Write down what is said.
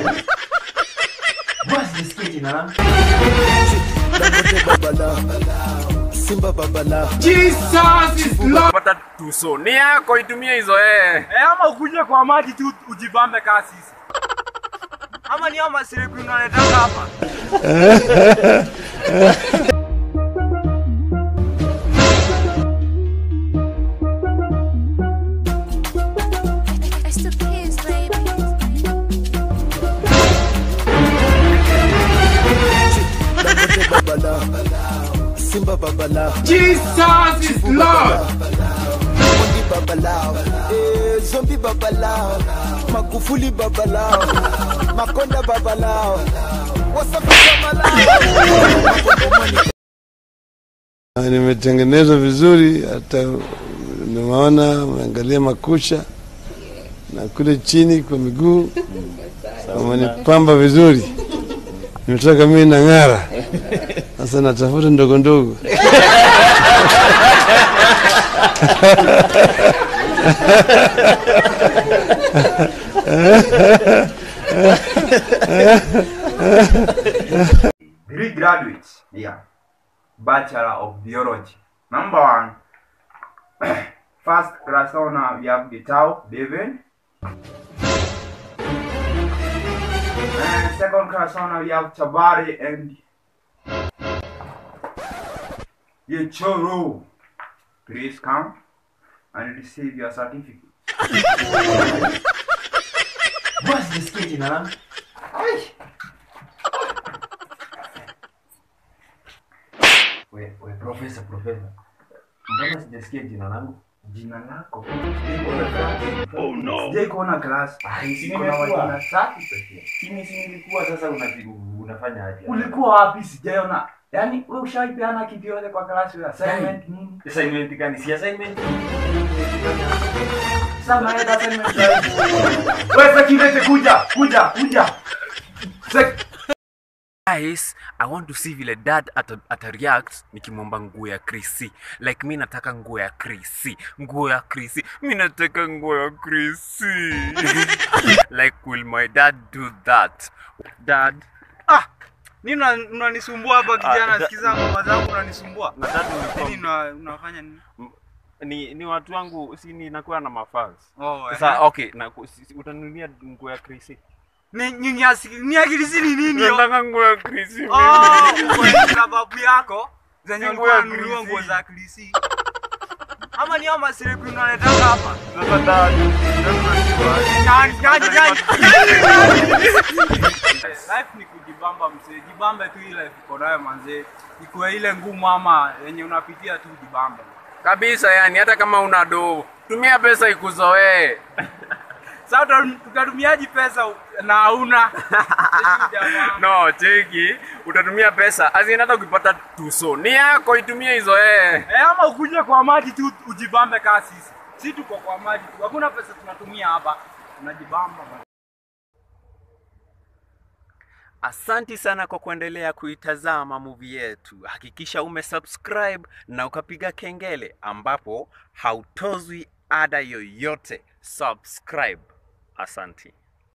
Basi nisikie jina langu. Dangote babala, Simba babala. Jesus is Lord. pata tuso ni yako itumie hizo eh. Eh, ama ukuje kwa maji tu ujibambe kaa sisi. Ama ni ama siriku unaletaga hapa. It's the kids, baby. Dangote babala, Simba babala. Jesus is Lord. Mondi babalao, eh, Zombi babalao, Magufuli babalao, Makonda babalao, Wasafi babalao. Na nimetengenezwa vizuri, hata nimeona umeangalia makucha na kule chini kwa miguu wamenipamba vizuri, nimetoka mimi na ng'ara. Sasa natafuta ndogo ndogo Three graduates. Yeah. Bachelor of Biology. Number one. First class honor, we have Gitao, David. And second class honor, we have Chabari and Yechoro. Please come and receive your certificate. Basi nisikie jina langu. Ai. We, we, profesa, profesa. Mbona sijasikia jina langu? Jina lako? Oh no. Sijai kuona class. Ai, si kuna wajina tatu pekee. Sini si nilikuwa sasa unapi- unafanya aje? Ulikuwa wapi? Sijaiona. Yaani wewe ushaipeana kitu yote kwa class wewe assignment nini? Assignment gani? Si assignment. Sasa naenda assignment gani? Wewe Sekirete kuja, kuja, kuja. Sek Guys, I want to see vile dad ata, ata react nikimwomba nguo ya Chrissy. Like mi nataka nguo ya Chrissy. Nguo ya Chrissy. Mi nataka nguo ya Chrissy. like will my dad do that? Dad, Ah, nini una- unanisumbua hapa kijana? Ah, da- Sikiza ngoma zangu unanisumbua. na dad Nini uniform. una- unafanya nini? ni, ni watu wangu si ninakuwa na mafans. Oh, Sasa eh. okay, na si- si- utanunulia nguo ya Chrissy. Ni nyanyasi, ni akili si ni nini? yo? Nataka nguo ya Chrissy. Oh, mimi. kwa hiyo sababu yako zenye Nguo ulikuwa ya unanunua Chrissy. nguo za Chrissy. Ama ni ama siriku unaletaga hapa. Sasa dad, dad unajua. Gani, gani, gani? Life ni kujibamba mzee, jibambe tu ile life uko nayo manzee, ikuwe ile ngumu ama yenye unapitia tu jibambe. kabisa yani hata kama una doo tumia pesa ikuzoee Sasa uta- utatumiaji pesa u- na hauna Jamaa. no cheki utatumia pesa azin hata ukipata tuso ni yako itumie izoee Eh, ama ukuje kwa maji tu ujibambe kaa sisi. Si tuko kwa maji tu, hakuna pesa tunatumia hapa, tunajibamba. asanti sana kwa kuendelea kuitazama movie yetu hakikisha umesubscribe na ukapiga kengele ambapo hautozwi ada yoyote subscribe asanti